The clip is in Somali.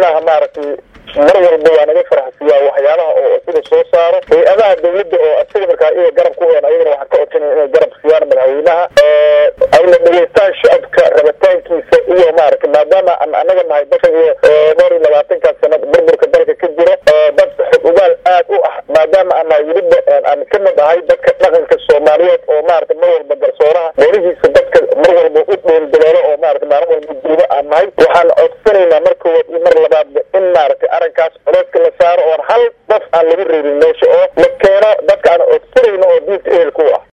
madaxweynaha maaragtay mar walba waa naga faraxsiiyaa waxyaabaha oo sida soo saaro hay-adaha dawladda oo asiga markaa iyaga garab ku oon ayagana waxaan ka codsanaya inay garab siiyaan madaxweynaha ayna dhegeystaan shacabka rabitaankiisa iyo maaragtay maadaama aan anaga nahay bashan iyo dhowr iyo labaatankaas sanad burburka dalka ka jira dad xog ogaal aad u ah maadaama aan nahay weliba aan ka mid ahay dadka dhaqanka soomaaliyeed oo maaragtay mar walba garsooraha doonihiisa dadka mar walba u dheeldaloolo oo maaragtay maalin walba duuba aan nahay waxaan codsanaynaa mar koowaad iyo mar labaadba in maaragtay arrinkaas culeyska la saaro oon hal qof aan laga reebin meesha oo la keeno dadka aan codsanayno oo diinta ehelku ah